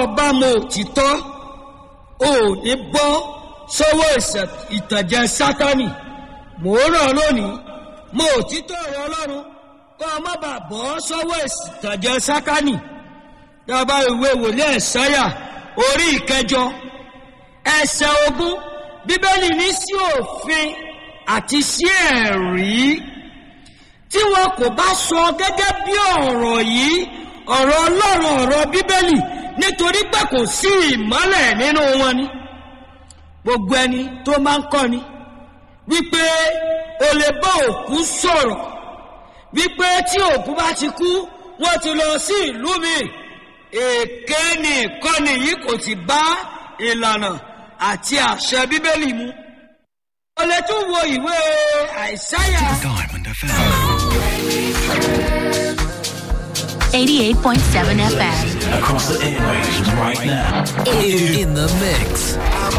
o bá mọ òtítọ́ o ò ní bọ́ sọ́wọ́ ìtànjẹ sátani mò ń ràn lónìí mọ òtítọ́ ọ̀rọ̀ ọlọ́run kọ́ ọ má bàa bọ́ sọ́wọ́ ìtànjẹ sátani dábàá ìwé wòlíì ẹ̀sáyà orí ìkẹjọ ẹsẹ̀ ogún bíbélì ní sí òfin àti sí ẹ̀rí tí wọn kò bá sọ gẹ́gẹ́ bí ọ̀rọ̀ yìí ọ̀rọ̀ ọlọ́run ọ̀rọ̀ bíbélì nítorí pé kò sí ìmọ́lẹ̀ nínú wọn ni gbogbo ẹni tó máa ń kọ́ni wípé o lè bá òkú sọ̀rọ̀ wípé tí òkú bá ti kú wọ́n ti lọ sí ìlú mi èké ni ìkọ́ni yìí kò ti bá ìlànà àti àṣẹ bíbélì mu o lè tún wo ìwé àìsáyà. Diamond FM. 88.7 FM. Across the airwaves right now. In the mix.